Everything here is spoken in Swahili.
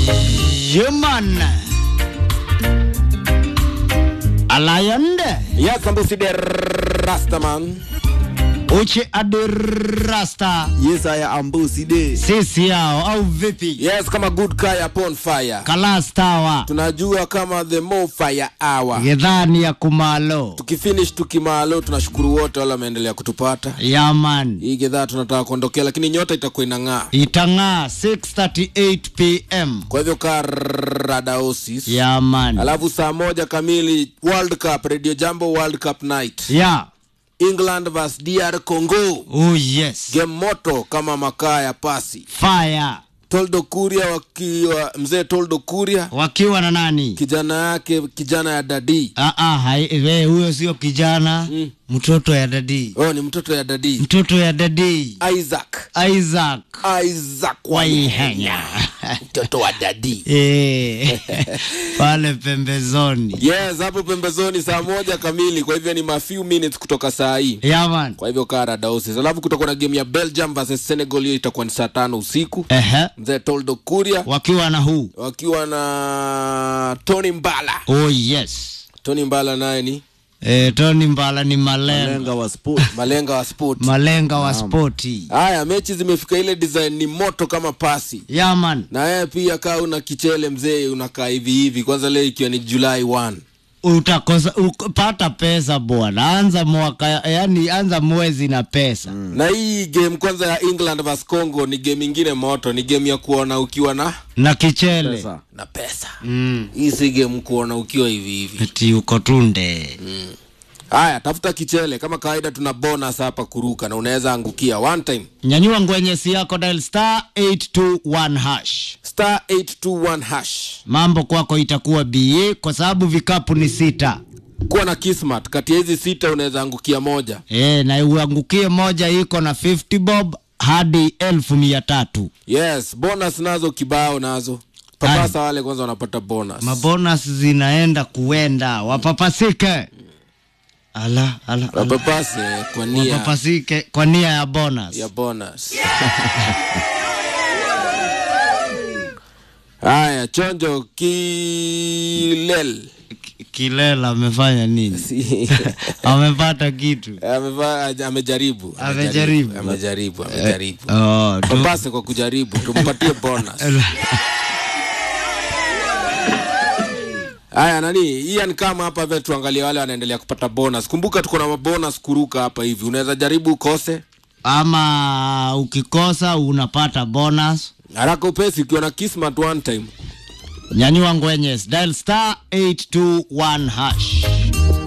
Human Alayande Yes, Ambusi the Rastaman. Uche Adirasta Yes, I am Ambusi de. sisi yao au vipi? Yes, kama good guy upon fire. Kalastawa Tunajua kama the more fire hour. gedhani ya kumalo Tukifinish tukimalo, tunashukuru wote wale wameendelea kutupata. yaman Hii gedhaa tunataka kuondokea, lakini nyota itakuwa inang'aa. itang'aa 6:38 pm Kwa hivyo kaa radaosis. yaman Alafu saa moja kamili World Cup, Radio Jambo World Cup night. ya England vs DR Congo. oh yes Game moto kama makaa ya pasi. fire Toldo Kuria wakiwa mzee Toldo Kuria wakiwa na nani kijana yake kijana ya dadi Ah, ah, hai- we, huyo sio kijana Mm. mtoto ya dadi oh, ni mtoto ya dadi mtoto ya dadi Isaac Isaac Isaac Waihenya mtoto wa dadi Eh, pale pembezoni yes hapo pembezoni saa moja kamili kwa hivyo ni ma few minutes kutoka saa hii yaman kwa hivyo kaa radaosis alafu kutakuwa na game ya belgium versus senegal hiyo itakuwa ni saa tano usiku ehe mzee toldo kuria wakiwa na huu wakiwa na tony mbala oh yes tony mbala naye ni e, tony mbala ni malenga lenga wa sport malenga wa sport malenga wa spoti haya mechi zimefika ile design ni moto kama pasi yaman na yeye pia kaa una kichele mzee unakaa hivi hivi kwanza leo ikiwa ni julai 1 utakosa uk- pata pesa bwana anza mwaka yani anza mwezi na pesa na hii game kwanza ya england vs congo ni game ingine moto ni game ya kuona ukiwa na na kichele Pesa. na pesa mm. hii si game kuona ukiwa hivi hivi eti uko tunde haya tafuta kichele kama kawaida tuna bonus hapa kuruka na unaweza angukia one time nyanyua ngwenyesi yako dial star 821 hash star 821 hash mambo kwako itakuwa ba kwa sababu vikapu ni sita kuwa na kismat kati ya hizi sita unaweza angukia moja e, na uangukie moja iko na 50 bob hadi elfu mia tatu yes bonus nazo kibao nazo papasa wale kwanza wanapata bonus mabonas zinaenda kuenda wapapasike ala ala, ala. wapapase kwa nia wapapasike kwa nia ya bonus ya bonus haya chonjo kilel Ki- kilela amefanya nini Si- amepata kitu Ameva- amejaribu Amejaribu. amejaribu amejaribu oh, tu- papase kwa kujaribu tumpatie bonus haya nani ian kama hapa vile tuangalie wale wanaendelea kupata bonus kumbuka tuko na mabonus kuruka hapa hivi unaweza jaribu ukose ama ukikosa unapata bonus haraka upesi ukiwa na kismat one time nyanyua ngwenyes dial star 821 hash